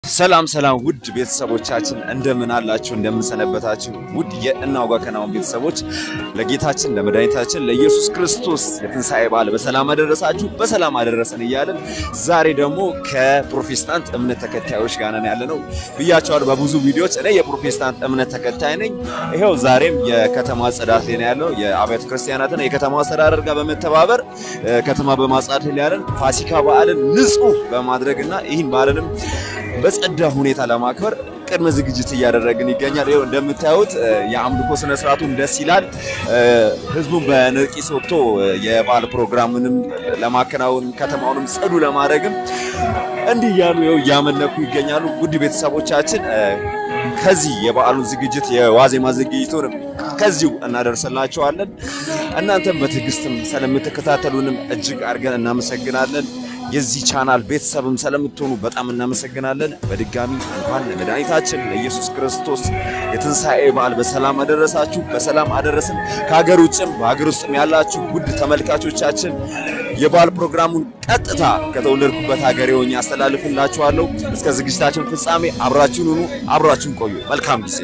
ሰላም ሰላም ውድ ቤተሰቦቻችን እንደምን አላችሁ? እንደምን ሰነበታችሁ? ውድ የእናውጋ ከናውን ቤተሰቦች ለጌታችን ለመድኃኒታችን ለኢየሱስ ክርስቶስ የትንሣኤ በዓል በሰላም አደረሳችሁ በሰላም አደረሰን እያለን ዛሬ ደግሞ ከፕሮቴስታንት እምነት ተከታዮች ጋር ነን ያለ ነው ብያቸዋል በብዙ ቪዲዮዎች። እኔ የፕሮቴስታንት እምነት ተከታይ ነኝ። ይኸው ዛሬም የከተማ ጽዳት ላይ ነው ያለው የአብያተ ክርስቲያናትን የከተማ አስተዳደር ጋር በመተባበር ከተማ በማጽዳት ላይ ያለን ፋሲካ በዓልን ንጹህ በማድረግና ይህን በዓልንም በጸዳ ሁኔታ ለማክበር ቅድመ ዝግጅት እያደረግን ይገኛል። ይኸው እንደምታዩት የአምልኮ ስነ ስርዓቱም ደስ ይላል። ህዝቡን በነቂስ ወጥቶ የበዓል ፕሮግራምንም ለማከናወን ከተማውንም ጽዱ ለማድረግም እንዲህ እያሉ ይኸው እያመለኩ ይገኛሉ። ውድ ቤተሰቦቻችን ከዚህ የበዓሉን ዝግጅት የዋዜማ ዝግጅቱንም ከዚሁ እናደርስላችኋለን። እናንተም በትዕግስትም ስለምትከታተሉንም እጅግ አድርገን እናመሰግናለን። የዚህ ቻናል ቤተሰብም ስለምትሆኑ በጣም እናመሰግናለን። በድጋሚ እንኳን ለመድኃኒታችን ለኢየሱስ ክርስቶስ የትንሣኤ በዓል በሰላም አደረሳችሁ፣ በሰላም አደረስን። ከሀገር ውጭም በሀገር ውስጥም ያላችሁ ውድ ተመልካቾቻችን የበዓል ፕሮግራሙን ቀጥታ ከተወለድኩበት ሀገሬ ሆኜ አስተላልፍላችኋለሁ። እስከ ዝግጅታችን ፍጻሜ አብራችሁን ሁኑ፣ አብራችሁን ቆዩ። መልካም ጊዜ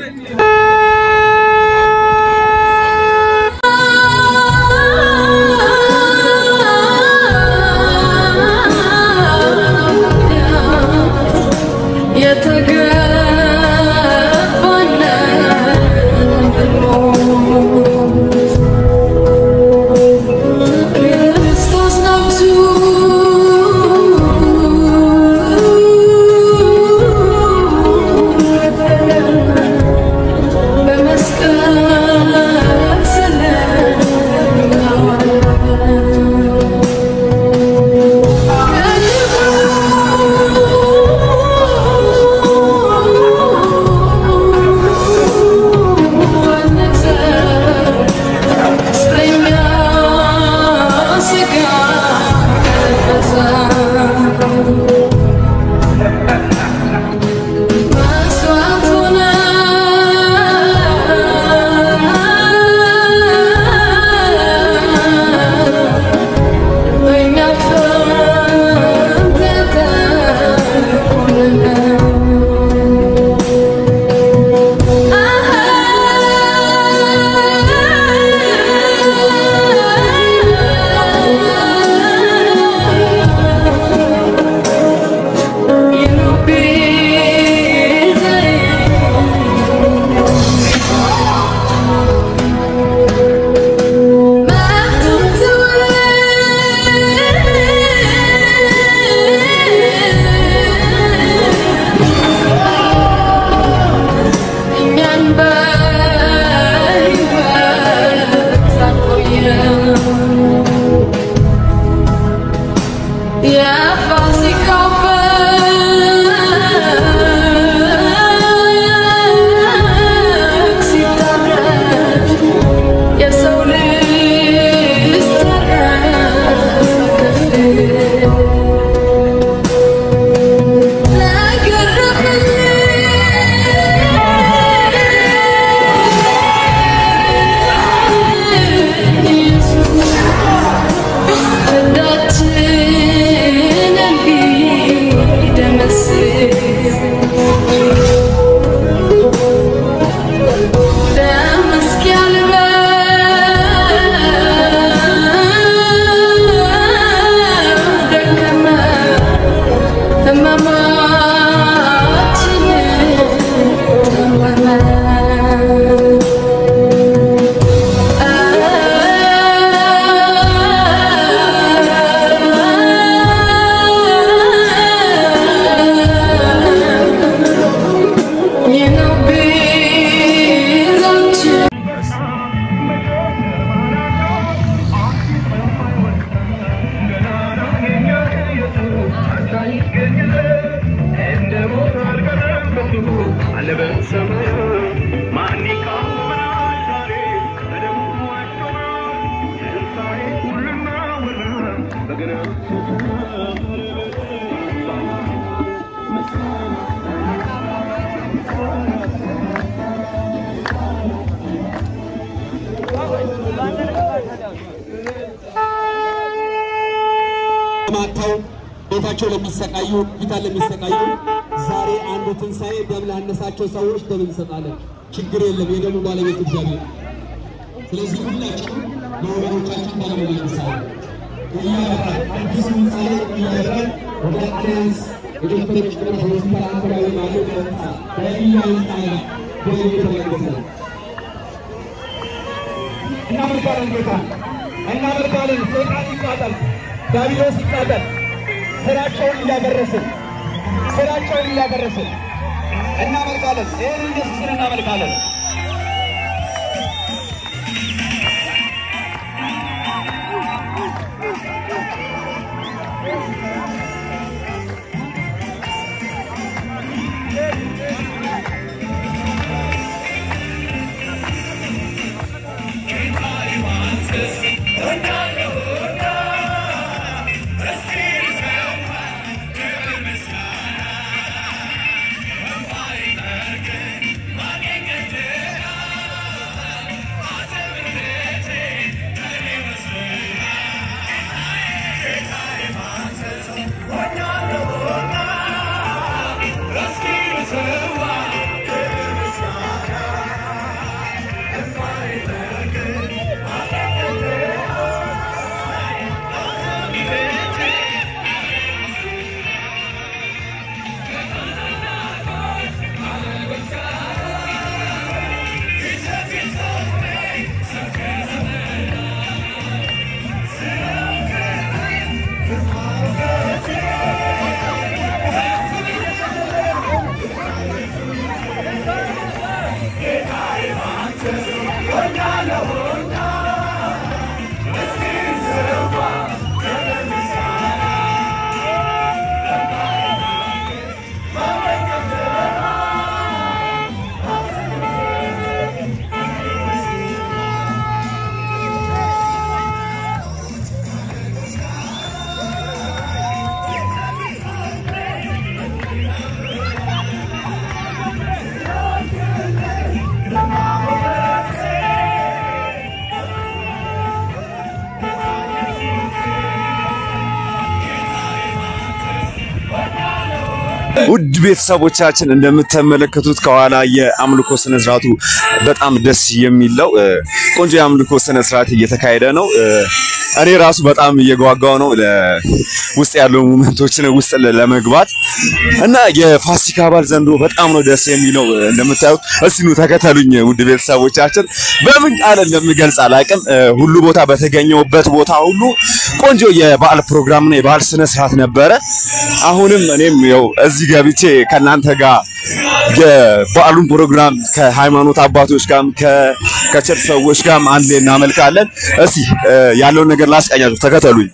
ማተው ቤታቸው ለሚሰቃዩ ሆስፒታል ለሚሰቃዩ ዛሬ አንድ ትንሣኤ ደም ላነሳቸው ሰዎች ደም እንሰጣለን። ችግር የለም፣ የደሙ ባለቤት እግዚአብሔር። ስለዚህ ሁላችንም ለወገኖቻችን ደም እንለግሳለን። እያበራን አዲስ ህንፃ ላይ እያበራን ወደ አሊያንስ የዶክተሮች ጥረት ሆስፒታል አካባቢ ባለው ህንፃ በኢያ ህንፃ ላይ ደም እየተለገሰ ነው። እናመልካለን ጌታ እናመልካለን። ሰይጣን ይቃጠል፣ ዲያብሎስ ይቃጠል። ስራቸውን እያፈረስን ስራቸውን እያፈረስን እናመልካለን። ይህን ኢየሱስን እናመልካለን። ውድ ቤተሰቦቻችን እንደምትመለከቱት ከኋላ የአምልኮ ስነስርዓቱ በጣም ደስ የሚለው ቆንጆ የአምልኮ ስነስርዓት እየተካሄደ ነው። እኔ ራሱ በጣም እየጓጓው ነው ውስጥ ያለው ሙመንቶችን ውስጥ ለመግባት እና የፋሲካ በዓል ዘንድሮ በጣም ነው ደስ የሚለው። እንደምታዩት እስቲ ኑ ተከተሉኝ ውድ ቤተሰቦቻችን። በምን ቃል እንደምገልጽ አላውቅም። ሁሉ ቦታ በተገኘውበት ቦታ ሁሉ ቆንጆ የበዓል ፕሮግራምና የበዓል ስነስርዓት ነበረ። አሁንም እኔም ያው እዚህ ገብቼ ከእናንተ ጋር የበዓሉን ፕሮግራም ከሃይማኖት አባቶች ጋርም ከቸርች ሰዎች ጋርም አንድ ላይ እናመልካለን። እስቲ ያለውን ነገር ላስቀኛችሁ፣ ተከተሉኝ።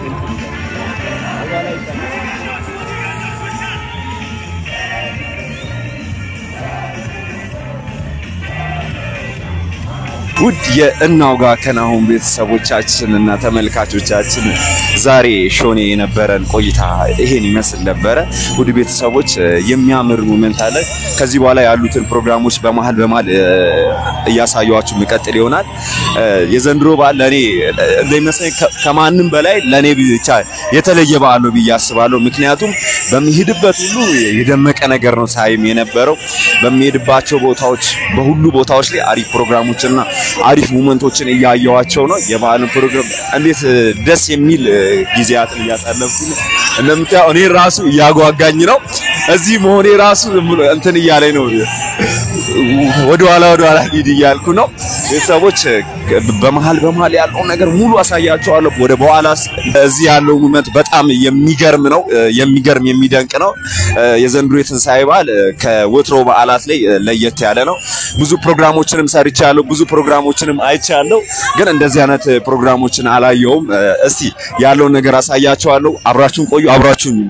ውድ የእናውጋ ከናሁን ቤተሰቦቻችን እና ተመልካቾቻችን ዛሬ ሾኔ የነበረን ቆይታ ይሄን ይመስል ነበረ። ውድ ቤተሰቦች የሚያምር ሞመንት አለ። ከዚህ በኋላ ያሉትን ፕሮግራሞች በመሀል በመሀል እያሳየኋችሁ የሚቀጥል ይሆናል። የዘንድሮ በዓል ለእኔ እንደሚመስለኝ ከማንም በላይ ለእኔ ብቻ የተለየ በዓል ነው ብዬ አስባለሁ። ምክንያቱም በሚሄድበት ሁሉ የደመቀ ነገር ነው ሳይም የነበረው በሚሄድባቸው ቦታዎች በሁሉ ቦታዎች ላይ አሪፍ ፕሮግራሞችና አሪፍ ሙመንቶችን እያየዋቸው ነው። የበዓልን ፕሮግራም እንዴት ደስ የሚል ጊዜያትን እያሳለፍኩ ነው። እንደምታየው እኔ ራሱ እያጓጋኝ ነው። እዚህ መሆኔ ራሱ ዝም ብሎ እንትን እያለኝ ነው። ወደ ኋላ ወደ ኋላ ሂድ እያልኩ ነው። ቤተሰቦች በመሀል በመሀል ያለውን ነገር ሙሉ አሳያቸዋለሁ። ወደ በኋላ እዚህ ያለው ሙመንት በጣም የሚገርም ነው። የሚገርም የሚደንቅ ነው። የዘንድሮ የትንሣኤ በዓል ከወትሮ በዓላት ላይ ለየት ያለ ነው። ብዙ ፕሮግራሞችንም ሰርቻለሁ። ብዙ ፕሮግራሞችንም አይቻለሁ። ግን እንደዚህ አይነት ፕሮግራሞችን አላየውም። እስቲ ያለውን ነገር አሳያቸዋለሁ። አብራችሁን ቆዩ። አብራችሁን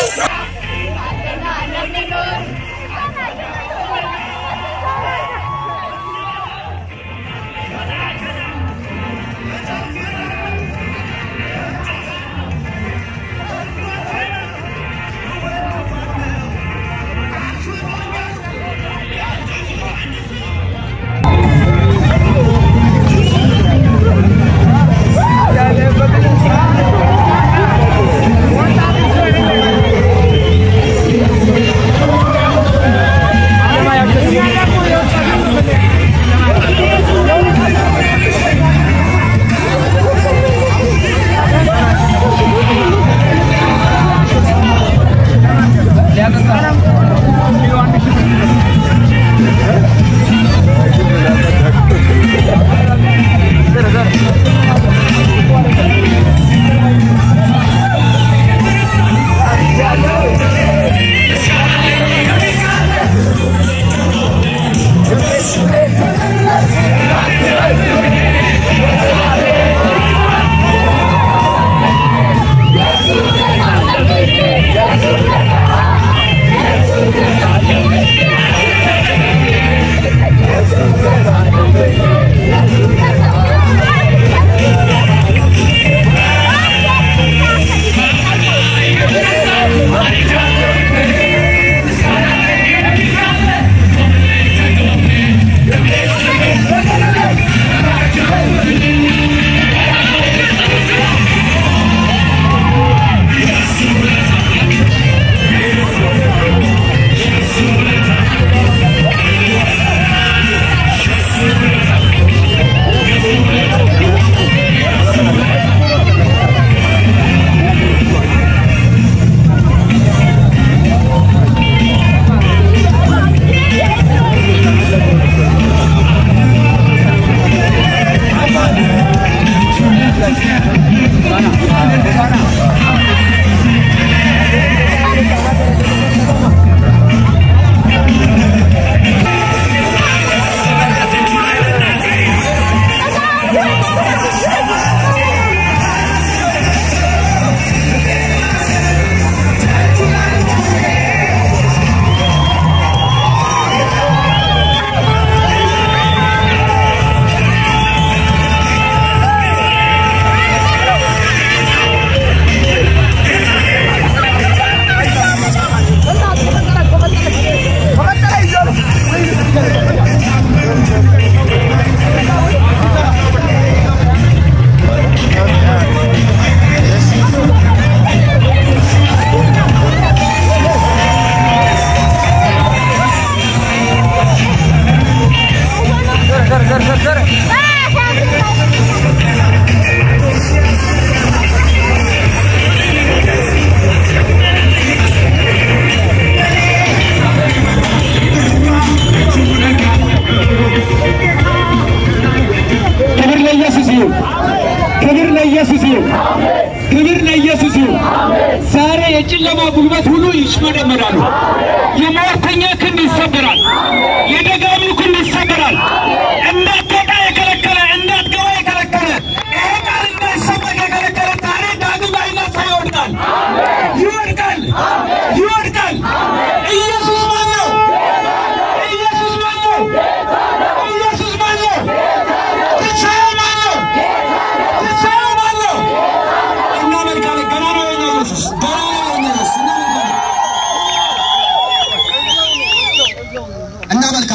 ክብር ለኢየሱስ ይሁን። ክብር ለኢየሱስ ይሁን። ክብር ለኢየሱስ ይሁን። ዛሬ የጨለማ ጉልበት ሁሉ ይሽመደመዳሉ። የሟርተኛ ክንድ ይሰበራል። የደጋሚው ክንድ ይሰበራል። እንዳትወጣ የከለከለ እንዳትገባ የከለከለ ይሄ ቃል እንዳይሰበክ የከለከለ ዛሬ ዳግም አይና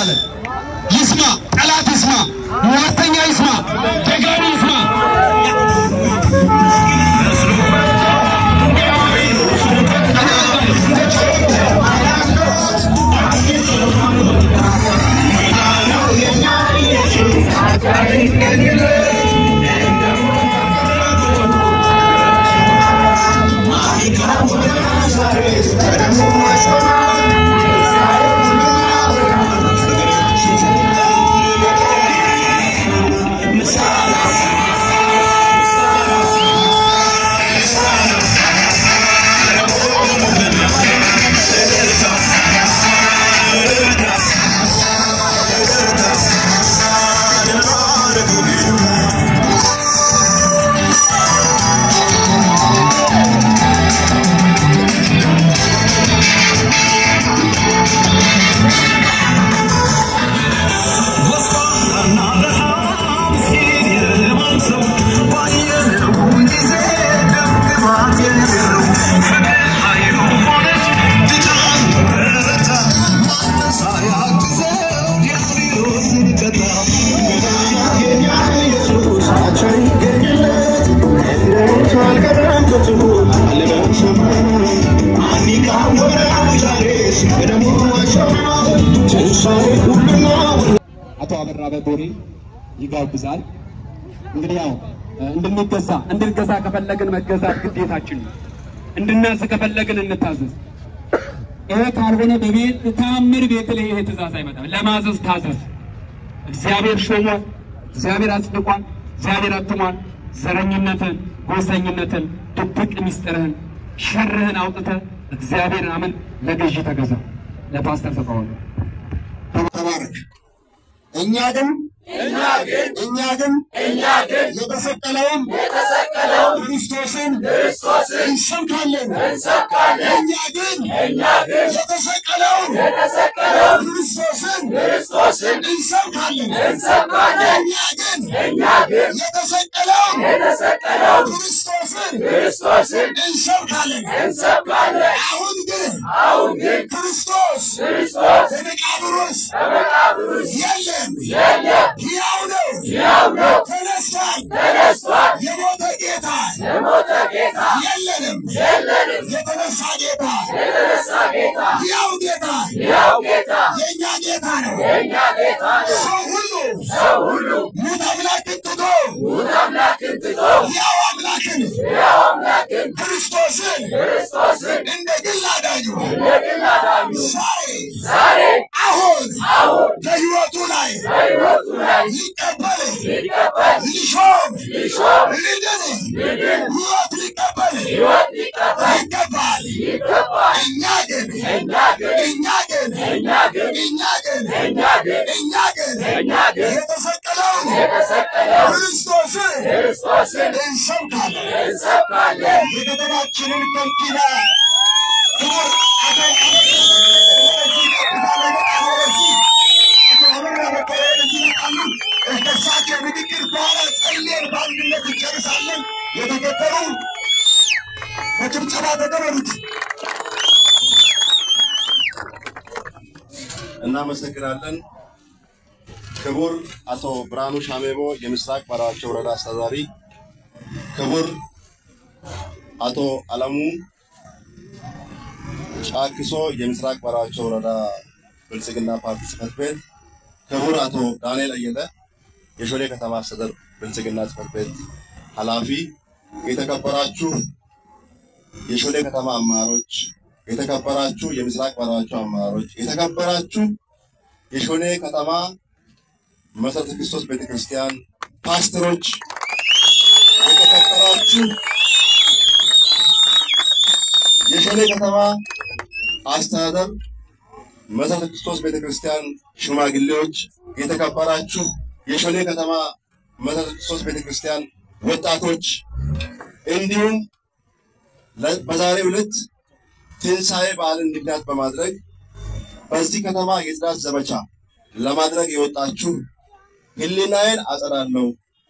አለ። ይስማ፣ ጠላት ይስማ፣ ሟርተኛ ይስማ፣ ደጋሪ ይስማ። አቶ አበራ በቦሬ ይጋብዛል። እንግዲህ ያው እንድንገዛ እንድንገዛ ከፈለግን መገዛት ግዴታችን ነው። እንድናዝ ከፈለግን እንታዘዝ። ይሄ ካልሆነ በቤት ተአምር ቤት ላይ ይሄ ትእዛዝ አይመጣም። ለማዘዝ ታዘዝ። እግዚአብሔር ሾሟል። እግዚአብሔር አጽድቋል። እግዚአብሔር አትሟል። ዘረኝነትን፣ ጎሰኝነትን፣ ድብቅ ሚስጥርህን፣ ሸርህን አውጥተህ እግዚአብሔርን አምን ለገዢ ተገዛ። ለፓስተር ተቃወለ ተባረክ። እኛ ግን እኛ ግን እኛ ግን እኛ ግን የተሰቀለውን የተሰቀለውን ክርስቶስን ክርስቶስን እንሰብካለን እንሰብካለን። እኛ ግን እኛ ግን የተሰቀለውን የተሰቀለውን ክርስቶስን ክርስቶስን እንሰብካለን እንሰብካለን። እኛ ግን እኛ ግን የተሰቀለውን የተሰቀለውን ክርስቶስን ክርስቶስን እንሰብካለን እንሰብካለን። አሁን ግን አሁን ግን ክርስቶስ ክርስቶስ በመቃብር ውስጥ በመቃብር ውስጥ የለም የለም ሕያው ነው ሕያው ነው ተነስቷል ተነስቷል የሞተ ጌታ የሞተ ጌታ የለንም የለንም የተነሳ ጌታ የተነሳ ጌታ ሕያው ጌታ ሕያው ጌታ የእኛ ጌታ ነው የእኛ ጌታ ነው ሰው ሁሉ ሰው ሁሉ ሙት አምላክን ትቶ ሙት አምላክን ትቶ ሕያው አምላክን ሕያው አምላክን ክርስቶስን ክርስቶስን እንደ ግል አዳኙ እንደ ግል አዳኙ ዛሬ ዛሬ አሁን አሁን በሕይወቱ ላይ በሕይወቱ ላይ ሊቀበል ሊቀበል ሊሾም ሊሾም ሊድን ሊድን ሕይወት ሊቀበል ሕይወት ሊቀበል ይገባል ይገባል። እኛ ግን እኛ ግን እኛ ግን እኛ ግን እኛ ግን እኛ ግን እኛ ግን እኛ ግን የተሰቀለውን የተሰቀለውን ክርስቶስን ክርስቶስን እንሰብካለን እንሰብካለን። የከተማችንን ከንቲባ ክቡር አቶ እሳቸው ንግግር በኋላ ጸልየን በአንድነት እንጨርሳለን። የተከበሩ በጭብጨባ ተቀበሉት። እናመሰግናለን። ክቡር አቶ ብርሃኑ ሻሜቦ የምስራቅ ባራቸው ወረዳ አስተዳዳሪ፣ ክቡር አቶ አለሙ ጫክሶ የምስራቅ ባራቸው ወረዳ ብልጽግና ፓርቲ ጽህፈት ቤት፣ ክቡር አቶ ዳንኤል አየለ የሾሌ ከተማ አስተዳደር ብልጽግና ጽህፈት ቤት ኃላፊ፣ የተከበራችሁ የሾሌ ከተማ አመራሮች፣ የተከበራችሁ የምስራቅ ባራቸው አመራሮች፣ የተከበራችሁ የሾሌ ከተማ መሰረተ ክርስቶስ ቤተክርስቲያን ፓስተሮች፣ የተከበራችሁ የሾሌ ከተማ አስተዳደር መሰረተ ክርስቶስ ቤተክርስቲያን ሽማግሌዎች፣ የተከበራችሁ የሾሌ ከተማ መሰረተ ክርስቶስ ቤተክርስቲያን ወጣቶች እንዲሁም ለ- በዛሬው ዕለት ትንሣኤ በዓልን ምክንያት በማድረግ በዚህ ከተማ የጽዳት ዘመቻ ለማድረግ የወጣችሁ ሕሊናዬን አጸዳለሁ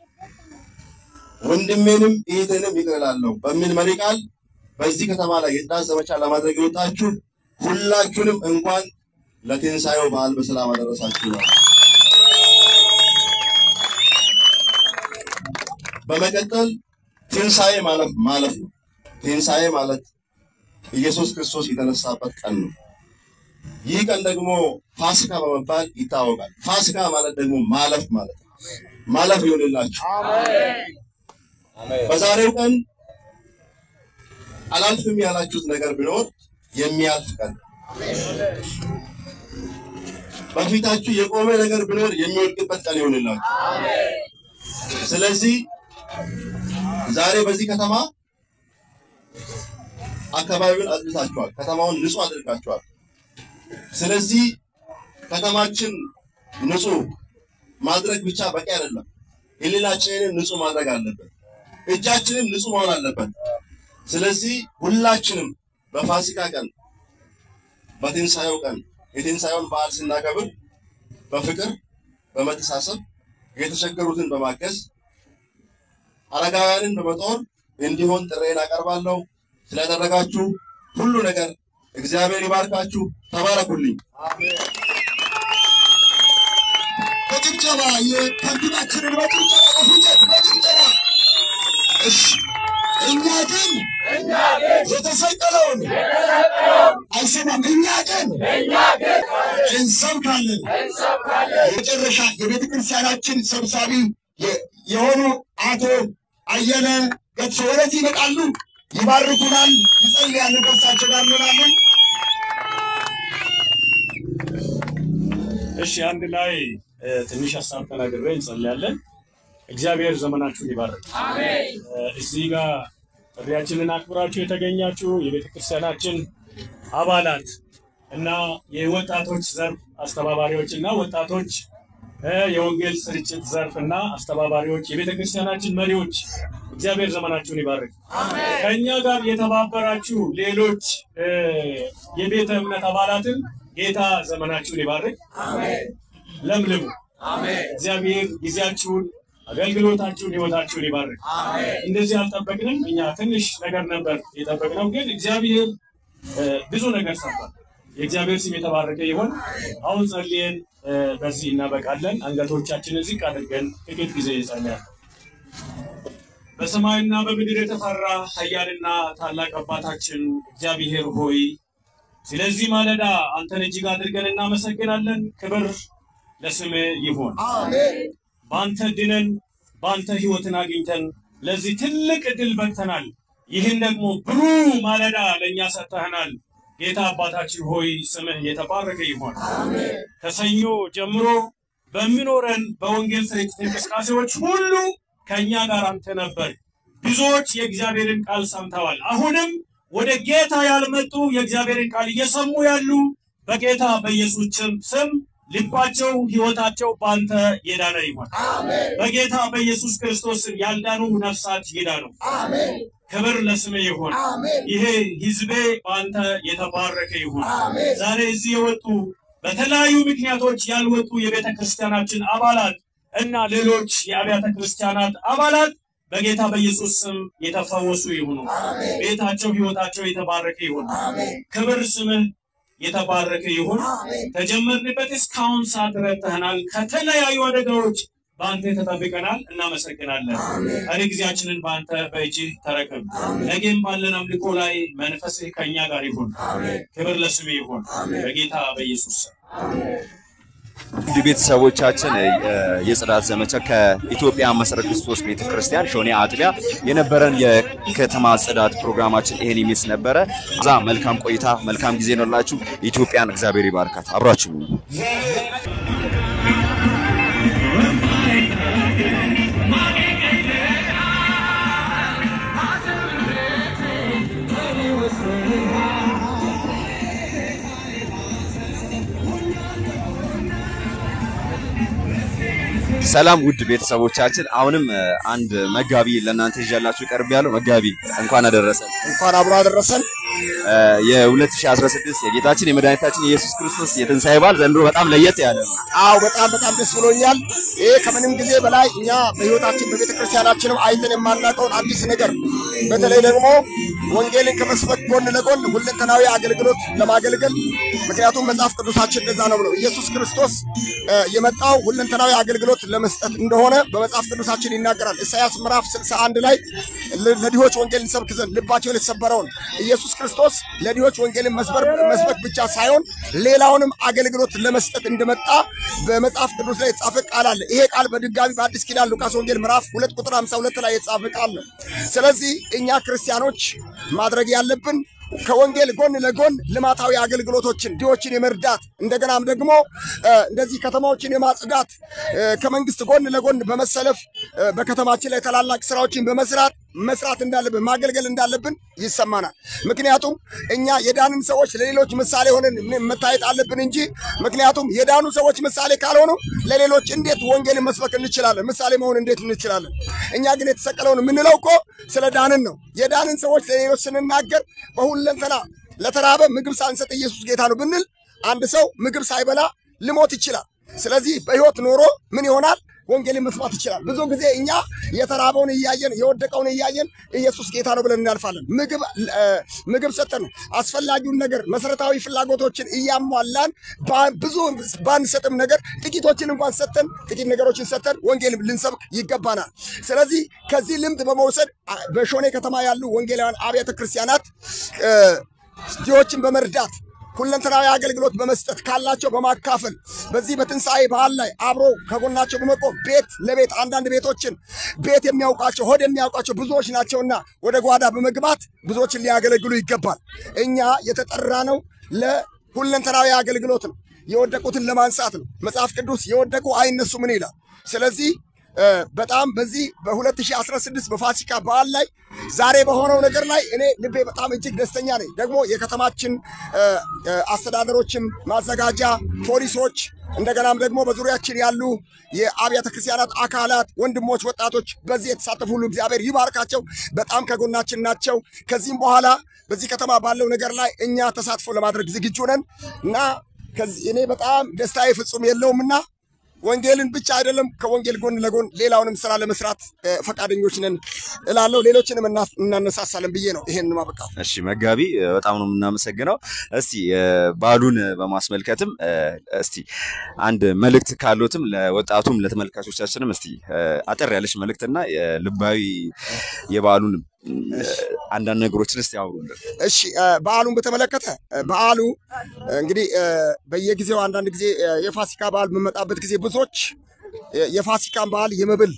ወንድሜንም እህቴንም ይቅር እላለሁ በሚል መሪ ቃል በዚህ ከተማ ላይ የጽዳት ዘመቻ ለማድረግ የወጣችሁ ሁላችሁንም እንኳን ለትንሣኤው በዓል በሰላም አደረሳችሁ ነው። በመቀጠል ትንሣኤ ማለት ማለፍ ነው። ትንሣኤ ማለት ኢየሱስ ክርስቶስ የተነሳበት ቀን ነው። ይህ ቀን ደግሞ ፋሲካ በመባል ይታወቃል። ፋሲካ ማለት ደግሞ ማለፍ ማለት ነው። ማለፍ ይሆንላችሁ። በዛሬው ቀን አላልፍም ያላችሁት ነገር ቢኖር የሚያልፍ ቀን ነው። በፊታችሁ የቆመ ነገር ቢኖር የሚወድቅበት ቀን ይሆንላችሁ። ስለዚህ ዛሬ በዚህ ከተማ አካባቢውን አጽድታችኋል። ከተማውን ንጹህ አድርጋችኋል። ስለዚህ ከተማችን ንጹህ ማድረግ ብቻ በቂ አይደለም። ሕሊናችንንም ንጹህ ማድረግ አለበት። እጃችንም ንጹህ መሆን አለበት። ስለዚህ ሁላችንም በፋሲካ ቀን በትንሣኤው ቀን የትንሣኤውን በዓል ስናከብር በፍቅር በመተሳሰብ የተቸገሩትን በማገዝ አረጋውያንን በመጦር እንዲሆን ጥሬን አቀርባለሁ። ስላደረጋችሁ ሁሉ ነገር እግዚአብሔር ይባርካችሁ። ተባረኩልኝ። በጭብጨባ የከንቲባችንን በጭብጨባ በፉጨት በጭብጨባ እሺ። እኛ ግን የተሰቀለውን አይሰማም። እኛ ግን እንሰብካለን። የመጨረሻ የቤተ ክርስቲያናችን ሰብሳቢ የ- የሆኑ አቶ አየለ ገትሶ ወደዚህ ይመጣሉ፣ ይባርኩናል፣ ይጸልያሉ። ከእሳቸው ጋር እንሆናለን። እሺ አንድ ላይ እ፣ ትንሽ ሀሳብ ተናግሬ እንጸልያለን። እግዚአብሔር ዘመናችሁን ይባርክ። እ፣ እዚህ ጋር ጥሪያችንን አክብራችሁ የተገኛችሁ የቤተ ክርስቲያናችን አባላት እና የወጣቶች ዘርፍ አስተባባሪዎች እና ወጣቶች እ፣ የወንጌል ስርጭት ዘርፍ እና አስተባባሪዎች፣ የቤተ ክርስቲያናችን መሪዎች እግዚአብሔር ዘመናችሁን ይባርክ። ከእኛ ጋር የተባበራችሁ ሌሎች እ፣ የቤተ እምነት አባላትን ጌታ ዘመናችሁን ይባርክ። ለምልሙ። እግዚአብሔር ጊዜያችሁን፣ አገልግሎታችሁን፣ ህይወታችሁን ይባርክ። እንደዚህ አልጠበቅንም። እኛ ትንሽ ነገር ነበር የጠበቅነው፣ ግን እግዚአብሔር እ፣ ብዙ ነገር ሰርቷል። የእግዚአብሔር ስም የተባረከ ይሆን። አሁን ጸልየን እ፣ በዚህ እናበቃለን። አንገቶቻችንን ዝቅ አድርገን ጥቂት ጊዜ ይጸልያል። በሰማይና በምድር የተፈራ ኃያልና ታላቅ አባታችን እግዚአብሔር ሆይ ስለዚህ ማለዳ አንተን እጅግ አድርገን እናመሰግናለን። ክብር ለስምህ ይሁን። በአንተ ድነን በአንተ ህይወትን አግኝተን ለዚህ ትልቅ እድል በቅተናል። ይህን ደግሞ ብሩህ ማለዳ ለእኛ ሰጥተህናል። ጌታ አባታችን ሆይ ስምህ የተባረከ ይሆን። ከሰኞ ጀምሮ በሚኖረን በወንጌል ስርጭት እንቅስቃሴዎች ሁሉ ከእኛ ጋር አንተ ነበር። ብዙዎች የእግዚአብሔርን ቃል ሰምተዋል። አሁንም ወደ ጌታ ያልመጡ የእግዚአብሔርን ቃል እየሰሙ ያሉ በጌታ በኢየሱስ ስም- ስም ልባቸው፣ ህይወታቸው በአንተ የዳነ ይሆን። በጌታ በኢየሱስ ክርስቶስ ስም ያልዳኑ ነፍሳት ይዳኑ። ክብር ለስሜ ይሁን። ይሄ ህዝቤ በአንተ የተባረከ ይሁን። ዛሬ እዚህ የወጡ በተለያዩ ምክንያቶች ያልወጡ የቤተ ክርስቲያናችን አባላት እና ሌሎች የአብያተ ክርስቲያናት አባላት በጌታ በኢየሱስ ስም የተፈወሱ ይሁኑ። ቤታቸው፣ ህይወታቸው የተባረከ ይሁን። ክብር ስምህ የተባረከ ይሁን። ከጀመርንበት እስካሁን ሰዓት ረድተህናል። ከተለያዩ አደጋዎች በአንተ ተጠብቀናል። እናመሰግናለን። ቀሪ ጊዜያችንን በአንተ በእጅህ ተረከብ። ነገም ባለን አምልኮ ላይ መንፈስህ ከእኛ ጋር ይሁን። ክብር ለስምህ ይሁን። በጌታ በኢየሱስ ስም ውድ ቤተሰቦቻችን እ፣ የጽዳት ዘመቻ ከኢትዮጵያ መሰረ ክርስቶስ ቤተክርስቲያን ሾኔ አጥቢያ የነበረን የከተማ ጽዳት ፕሮግራማችን ይሄን ይመስል ነበረ። እዛ መልካም ቆይታ፣ መልካም ጊዜ ነላችሁ። ኢትዮጵያን እግዚአብሔር ይባርካት። አብራችሁ ሁኑ። ሰላም ውድ ቤተሰቦቻችን፣ አሁንም እ፣ አንድ መጋቢ ለእናንተ ይዣላችሁ ቀርብ ያለው መጋቢ እንኳን አደረሰን። እንኳን አብሮ አደረሰን። እ፣ የ2016 የጌታችን የመድኃኒታችን የኢየሱስ ክርስቶስ የትንሣኤ በዓል ዘንድሮ በጣም ለየት ያለ ነው። አዎ በጣም በጣም ደስ ብሎኛል። ይሄ ከምንም ጊዜ በላይ እኛ በህይወታችን በቤተ ክርስቲያናችንም አይተን የማናውቀውን አዲስ ነገር በተለይ ደግሞ ወንጌልን ከመስበክ ጎን ለጎን ሁለንተናዊ አገልግሎት ለማገልገል ምክንያቱም መጽሐፍ ቅዱሳችን እንደዛ ነው ብለው ኢየሱስ ክርስቶስ እ፣ የመጣው ሁለንተናዊ አገልግሎት ለመስጠት እንደሆነ በመጽሐፍ ቅዱሳችን ይናገራል። ኢሳያስ ምዕራፍ 61 ላይ ለ- ለድሆች ወንጌል እንሰብክ ዘንድ ልባቸውን የተሰበረውን ኢየሱስ ክርስቶስ ለድሆች ወንጌልን መስበር መስበክ ብቻ ሳይሆን ሌላውንም አገልግሎት ለመስጠት እንደመጣ በመጽሐፍ ቅዱስ ላይ የተጻፈ ቃል አለ። ይሄ ቃል በድጋሚ በአዲስ ኪዳን ሉቃስ ወንጌል ምዕራፍ ሁለት ቁጥር 52 ላይ የተጻፈ ቃል ነው። ስለዚህ እኛ ክርስቲያኖች ማድረግ ያለብን ከወንጌል ጎን ለጎን ልማታዊ አገልግሎቶችን ድሆችን የመርዳት እንደገናም ደግሞ እ፣ እንደዚህ ከተማዎችን የማጽዳት እ፣ ከመንግስት ጎን ለጎን በመሰለፍ እ፣ በከተማችን ላይ ታላላቅ ስራዎችን በመስራት መስራት እንዳለብን ማገልገል እንዳለብን ይሰማናል። ምክንያቱም እኛ የዳንን ሰዎች ለሌሎች ምሳሌ ሆነን ም- መታየት አለብን እንጂ ምክንያቱም የዳኑ ሰዎች ምሳሌ ካልሆኑ ለሌሎች እንዴት ወንጌልን መስበክ እንችላለን? ምሳሌ መሆን እንዴት እንችላለን? እኛ ግን የተሰቀለውን የምንለው እኮ ስለ ዳንን ነው። የዳንን ሰዎች ለሌሎች ስንናገር በሁለንተና ለተራበ ምግብ ሳንሰጥ ኢየሱስ ጌታ ነው ብንል አንድ ሰው ምግብ ሳይበላ ልሞት ይችላል። ስለዚህ በህይወት ኖሮ ምን ይሆናል? ወንጌልን መስማት ይችላል። ብዙ ጊዜ እኛ የተራበውን እያየን የወደቀውን እያየን ኢየሱስ ጌታ ነው ብለን እናልፋለን። ምግብ እ፣ ምግብ ሰጠን አስፈላጊውን ነገር መሰረታዊ ፍላጎቶችን እያሟላን ባ- ብዙ ባንሰጥም ነገር ጥቂቶችን እንኳን ሰጠን ጥቂት ነገሮችን ሰጠን ወንጌል ልንሰብክ ይገባናል። ስለዚህ ከዚህ ልምድ በመውሰድ አ- በሾኔ ከተማ ያሉ ወንጌላውያን አብያተ ክርስቲያናት እ፣ ድሆችን በመርዳት ሁለንተናዊ አገልግሎት በመስጠት ካላቸው በማካፈል በዚህ በትንሣኤ በዓል ላይ አብሮ ከጎናቸው በመቆም ቤት ለቤት አንዳንድ ቤቶችን ቤት የሚያውቃቸው ሆድ የሚያውቃቸው ብዙዎች ናቸውና ወደ ጓዳ በመግባት ብዙዎችን ሊያገለግሉ ይገባል። እኛ የተጠራ ነው ለሁለንተናዊ አገልግሎት ነው። የወደቁትን ለማንሳት ነው። መጽሐፍ ቅዱስ የወደቁ አይነሱ ምን ይላል? ስለዚህ እ፣ በጣም በዚህ በ2016 በፋሲካ በዓል ላይ ዛሬ በሆነው ነገር ላይ እኔ ልቤ በጣም እጅግ ደስተኛ ነኝ። ደግሞ የከተማችን እ፣ እ፣ አስተዳደሮችም፣ ማዘጋጃ ፖሊሶች፣ እንደገናም ደግሞ በዙሪያችን ያሉ የአብያተ ክርስቲያናት አካላት፣ ወንድሞች፣ ወጣቶች በዚህ የተሳተፉ ሁሉ እግዚአብሔር ይባርካቸው። በጣም ከጎናችን ናቸው። ከዚህም በኋላ በዚህ ከተማ ባለው ነገር ላይ እኛ ተሳትፎ ለማድረግ ዝግጁ ነን እና ከዚህ እኔ በጣም ደስታዬ ፍጹም የለውምና ወንጌልን ብቻ አይደለም ከወንጌል ጎን ለጎን ሌላውንም ስራ ለመስራት እ፣ ፈቃደኞች ነን እላለሁ። ሌሎችንም እና- እናነሳሳለን ብዬ ነው ይሄን ማበቃው። እሺ መጋቢ እ፣ በጣም ነው የምናመሰግነው። እስቲ እ፣ በዓሉን በማስመልከትም እ፣ እስቲ አንድ መልእክት ካሉትም ለወጣቱም ለተመልካቾቻችንም እስቲ እ፣ አጠር ያለች መልእክትና እ፣ ልባዊ የበዓሉን እ፣ አንዳንድ ነገሮችን እስቲ አውሩልን። እሺ እ፣ በዓሉን በተመለከተ እ፣ በዓሉ እ፣ እንግዲህ እ፣ በየጊዜው አንዳንድ ጊዜ እ፣ የፋሲካ በዓል በመጣበት ጊዜ ብዙዎች እ፣ የፋሲካን በዓል የመብል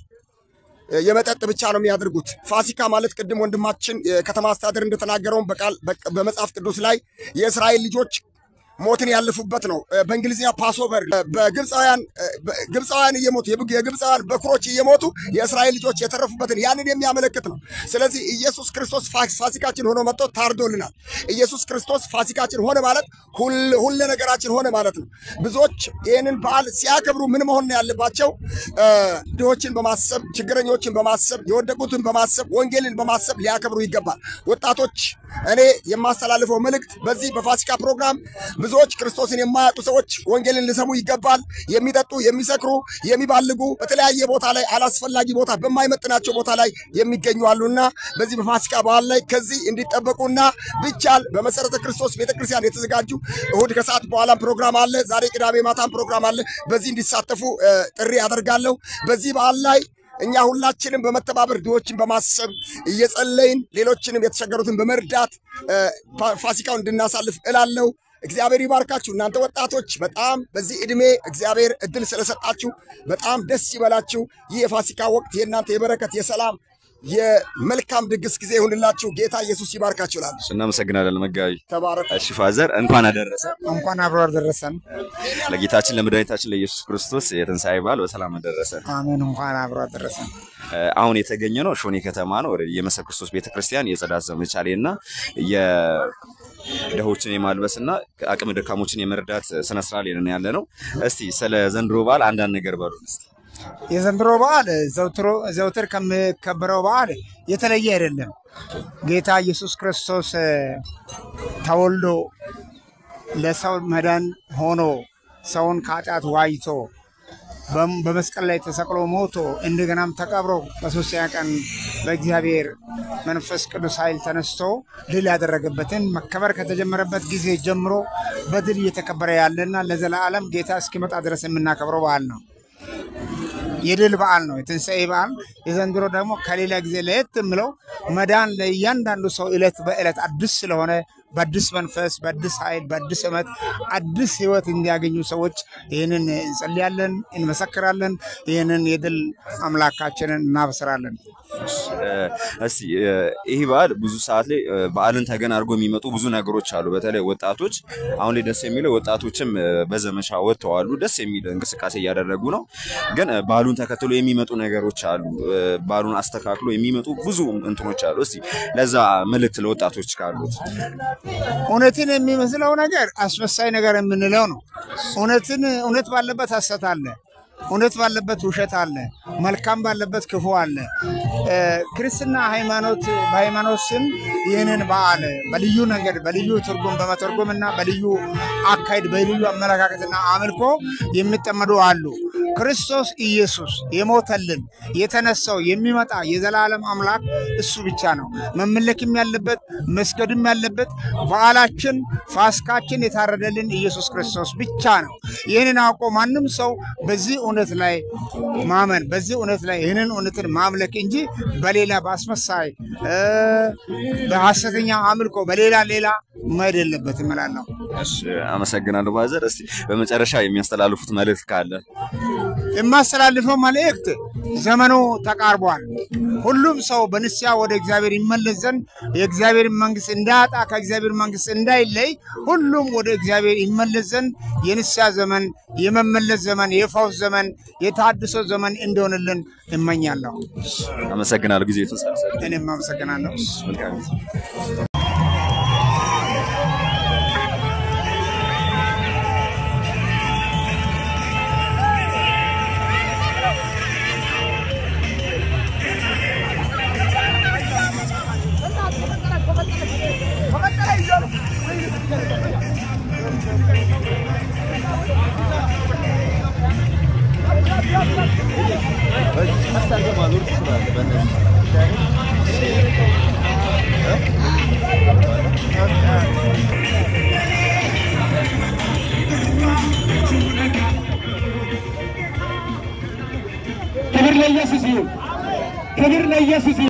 እ፣ የመጠጥ ብቻ ነው የሚያደርጉት። ፋሲካ ማለት ቅድም ወንድማችን የከተማ አስተዳደር እንደተናገረውን በቃል በ- በመጽሐፍ ቅዱስ ላይ የእስራኤል ልጆች ሞትን ያለፉበት ነው። እ፣ በእንግሊዝኛ ፓስኦቨር እ፣ በግብፃውያን እ፣ በ- ግብፃውያን እየሞቱ የብ- የግብፃውያን በኩሮች እየሞቱ የእስራኤል ልጆች የተረፉበትን ያንን የሚያመለክት ነው። ስለዚህ ኢየሱስ ክርስቶስ ፋ- ፋሲካችን ሆኖ መጥቶ ታርዶልናል። ኢየሱስ ክርስቶስ ፋሲካችን ሆነ ማለት ሁል- ሁለ ነገራችን ሆነ ማለት ነው። ብዙዎች ይህንን በዓል ሲያከብሩ ምን መሆን ነው ያለባቸው? እ፣ ድሆችን በማሰብ ችግረኞችን በማሰብ የወደቁትን በማሰብ ወንጌልን በማሰብ ሊያከብሩ ይገባል። ወጣቶች እኔ የማስተላልፈው መልእክት በዚህ በፋሲካ ፕሮግራም ብዙዎች ክርስቶስን የማያውቁ ሰዎች ወንጌልን ሊሰሙ ይገባል። የሚጠጡ፣ የሚሰክሩ፣ የሚባልጉ በተለያየ ቦታ ላይ አላስፈላጊ ቦታ በማይመጥናቸው ቦታ ላይ የሚገኙ አሉና በዚህ በፋሲካ በዓል ላይ ከዚህ እንዲጠበቁና ቢቻል በመሰረተ ክርስቶስ ቤተክርስቲያን የተዘጋጁ እሁድ ከሰዓት በኋላም ፕሮግራም አለ። ዛሬ ቅዳሜ ማታም ፕሮግራም አለ። በዚህ እንዲሳተፉ እ፣ ጥሪ አደርጋለሁ። በዚህ በዓል ላይ እኛ ሁላችንም በመተባበር ድሆችን በማሰብ እየጸለይን ሌሎችንም የተቸገሩትን በመርዳት እ፣ ፋ- ፋሲካውን እንድናሳልፍ እላለሁ። እግዚአብሔር ይባርካችሁ። እናንተ ወጣቶች በጣም በዚህ ዕድሜ እግዚአብሔር እድል ስለሰጣችሁ በጣም ደስ ይበላችሁ። ይህ የፋሲካ ወቅት የእናንተ የበረከት የሰላም የመልካም ድግስ ጊዜ ይሁንላችሁ። ጌታ ኢየሱስ ይባርካችሁ እላለሁ። እናመሰግናለን መጋቢ። ተባረኩ። እሺ ፋዘር እንኳን አደረሰ እንኳን አብሮ አደረሰን። ለጌታችን ለመድኃኒታችን ለኢየሱስ ክርስቶስ የትንሣኤ በዓል በሰላም አደረሰ። አሜን። እንኳን አብሮ አደረሰን። እ፣ አሁን የተገኘ ነው ሾኔ ከተማ ነው። ወደ የመሰብ ክርስቶስ ቤተክርስቲያን የጽዳት ዘመቻ ላይ እና የድሆችን የማልበስና አቅመ ደካሞችን የመርዳት ስነስርዓት ላይ ነን ያለ ነው። እስቲ ስለ ዘንድሮ በዓል አንዳንድ ነገር በሉን እስቲ። የዘንድሮ በዓል ዘውትሮ ዘውትር ከሚከበረው በዓል የተለየ አይደለም። ጌታ ኢየሱስ ክርስቶስ እ፣ ተወልዶ ለሰው መዳን ሆኖ ሰውን ከኃጢአት ዋይቶ በም- በመስቀል ላይ ተሰቅሎ ሞቶ እንደገናም ተቀብሮ በሶስተኛ ቀን በእግዚአብሔር መንፈስ ቅዱስ ኃይል ተነስቶ ድል ያደረገበትን መከበር ከተጀመረበት ጊዜ ጀምሮ በድል እየተከበረ ያለና ለዘላለም ጌታ እስኪመጣ ድረስ የምናከብረው በዓል ነው። የድል በዓል ነው። የትንሣኤ በዓል የዘንድሮ ደግሞ ከሌላ ጊዜ ለየት የምለው መዳን ለእያንዳንዱ ሰው ዕለት በዕለት አዲስ ስለሆነ በአዲስ መንፈስ፣ በአዲስ ኃይል፣ በአዲስ እመት አዲስ ህይወት እንዲያገኙ ሰዎች ይህንን እንጸልያለን፣ እንመሰክራለን። ይህንን የድል አምላካችንን እናበስራለን። እስቲ እ፣ ይህ በዓል ብዙ ሰዓት ላይ እ፣ በዓልን ተገን አድርጎ የሚመጡ ብዙ ነገሮች አሉ። በተለይ ወጣቶች አሁን ላይ ደስ የሚለው ወጣቶችም እ፣ በዘመቻ ወጥተዋሉ። ደስ የሚል እንቅስቃሴ እያደረጉ ነው። ግን እ፣ በዓሉን ተከትሎ የሚመጡ ነገሮች አሉ። እ፣ በዓሉን አስተካክሎ የሚመጡ ብዙ እንትኖች አሉ። እስቲ ለዛ መልእክት ለወጣቶች ካሉት እውነትን የሚመስለው ነገር አስመሳይ ነገር የምንለው ነው። እውነትን እውነት ባለበት ሐሰት አለ። እውነት ባለበት ውሸት አለ። መልካም ባለበት ክፉ አለ። እ፣ ክርስትና ሃይማኖት በሃይማኖት ስም ይህንን በዓል በልዩ መንገድ በልዩ ትርጉም በመተርጎም እና በልዩ አካሄድ በልዩ አመለካከትና አምልኮ የሚጠመዱ አሉ። ክርስቶስ ኢየሱስ የሞተልን የተነሳው የሚመጣ የዘላለም አምላክ እሱ ብቻ ነው። መመለክም ያለበት መስገድም ያለበት በዓላችን ፋስካችን የታረደልን ኢየሱስ ክርስቶስ ብቻ ነው። ይህንን አውቆ ማንም ሰው በዚህ እውነት ላይ ማመን በዚህ እውነት ላይ ይህንን እውነትን ማምለክ እንጂ በሌላ በአስመሳይ እ፣ በሐሰተኛ አምልኮ በሌላ ሌላ መሄድ የለበትም እላለሁ። እሺ፣ አመሰግናለሁ ባዘር። እስቲ በመጨረሻ የሚያስተላልፉት መልእክት ካለ የማስተላልፈው መልእክት ዘመኑ ተቃርቧል። ሁሉም ሰው በንስሐ ወደ እግዚአብሔር ይመለስ ዘንድ የእግዚአብሔር መንግስት እንዳያጣ ከእግዚአብሔር መንግስት እንዳይለይ ሁሉም ወደ እግዚአብሔር ይመለስ ዘንድ የንስሐ ዘመን፣ የመመለስ ዘመን፣ የፈውስ ዘመን፣ የታድሶ ዘመን እንደሆንልን እመኛለሁ። አመሰግናለሁ። ጊዜ የተሰጠ እኔም አመሰግናለሁ። መልካም ጊዜ። ክብር ለኢየሱስ ይሁን። ክብር ለኢየሱስ ይሁን።